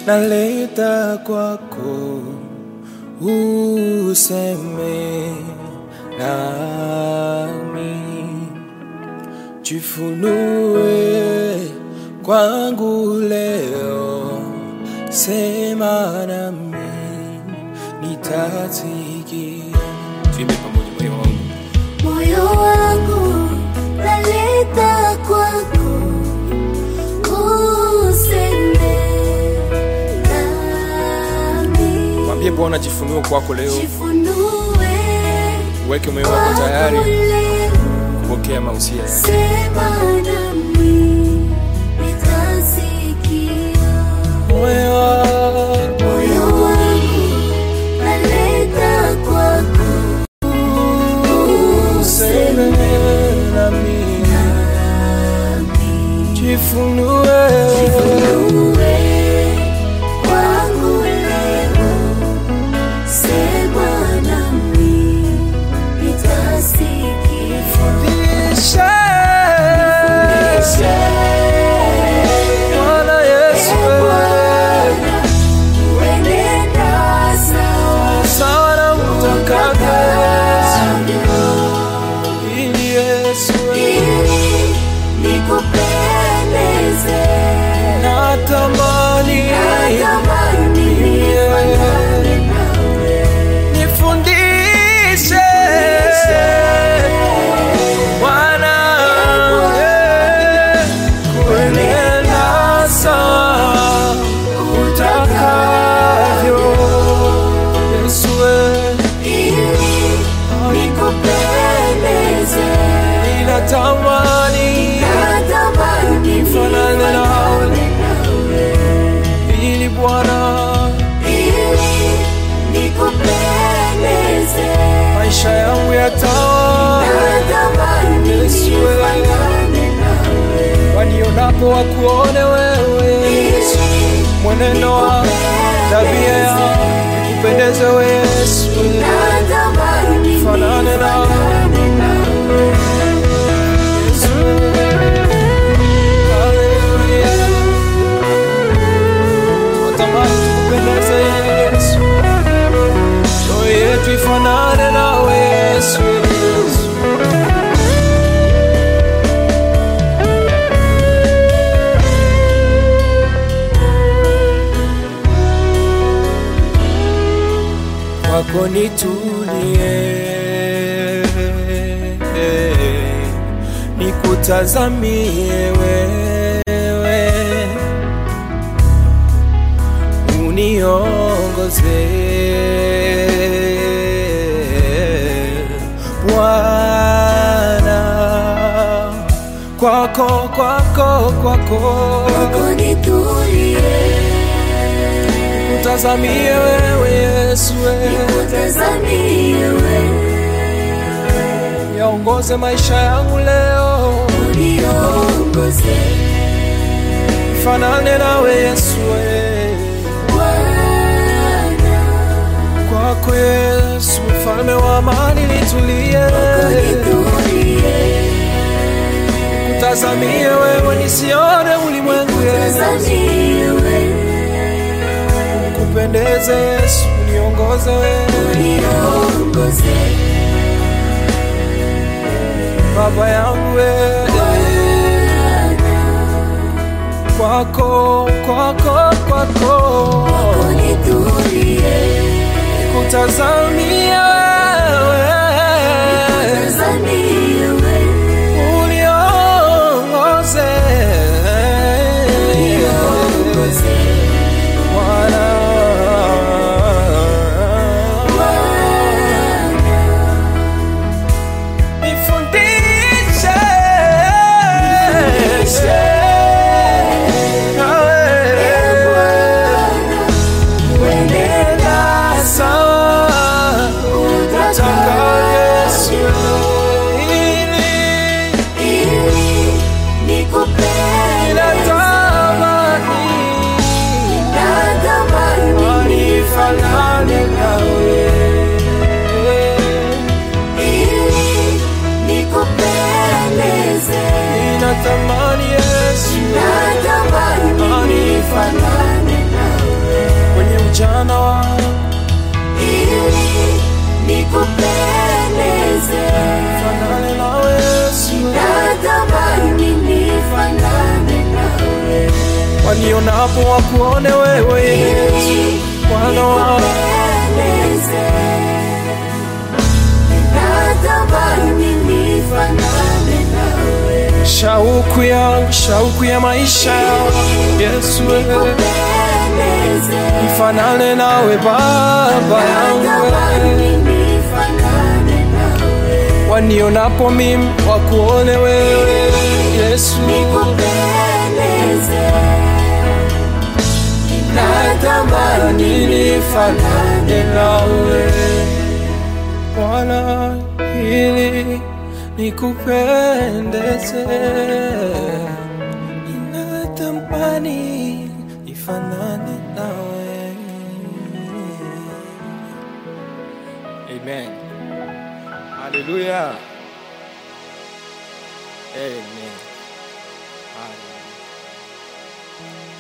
naleta kwako, useme nami, jifunue kwangu leo, sema nami, nitasikia. Tuimbe pamoja moyo wangu. Moyo wangu naleta kwako, useme nami, Mwambie Bwana jifunue kwako leo, jifunue uweke moyo wako kwangu tayari leo, kupokea mausia yake. sema nami, nitasikia. Moyo wangu Moyo wangu naleta kwako, useme nami, jifunue Jifunue kwangu leo, sema nami, nitasikia. Fundisha Fundisha, Bwana Yesu, Ee Bwana, uenenda sawa sawa na utakavyo utakavyo, ili Yesu ili nikupendeze. natamani Natamani nifanane nawe. nifundishe Bwana eh, kuenenda sawa utakavyo Yesu eh, Ili nikupendeze. ninatamani Natamani Nifanane nawe. nifanane nawe. ili Bwana Ili nikupendeze. maisha yangu yatawa Natamani Yesu, eh. nifanane nawe. wanionapo wakuone wewe Yesu, Ili mwenendo wa tabia ya kupendeza wewe Yesu, natamani Fanane nawe. nifanane nawe. Yesu. Haleluya. Tunatamani tukupendeze Yesu, roho yetu ifanane nawe Yesu, Yesu. kwako nitulie, nikutazamie wewe, uniongoze Bwana, kwako kwako kwako, Kwako nitulie, kutazamie wewe Yesu, wewe. nikutazamie wewe, yaongoze maisha yangu leo, uniongoze fanane nawe Yesu, we. Bwana. kwako Yesu, mfalme wa amani, nitulie, Kwako nitulie, kutazamie wewe, nisione ulimwengu Yesu, nikutazamie wewe, kupendeze Yesu, niongoze wewe, uniongoze baba yangu wewe, Bwana. kwako kwako kwako, Kwako nitulie, kutazamie wewe nikutazamie wewe, uniongoze uniongoze Bwana. Nifundishe nawe Uenenda sawa utakavyo Yesu, ili ili nikupendeze. natamani Natamani nifanane nawe ili nikupendeze. Ninatamani Yesu Natamani nifanane nawe. wanionapo wakuone wewe Yesu, Bwana wangu. nikupendeze. Natamani nifanane nawe. shauku yangu, shauku ya maisha yangu Yesu, wewe Nikupendeze. nifanane nawe Baba yangu, Natamani wewe nifanane nawe. wanionapo mimi wakuone wewe Yesu, Nikupendeze. natamani nifanane nawe Bwana, ili nikupendeze, ninatamani nifanane nawe. Amen. Hallelujah. Amen. Hallelujah.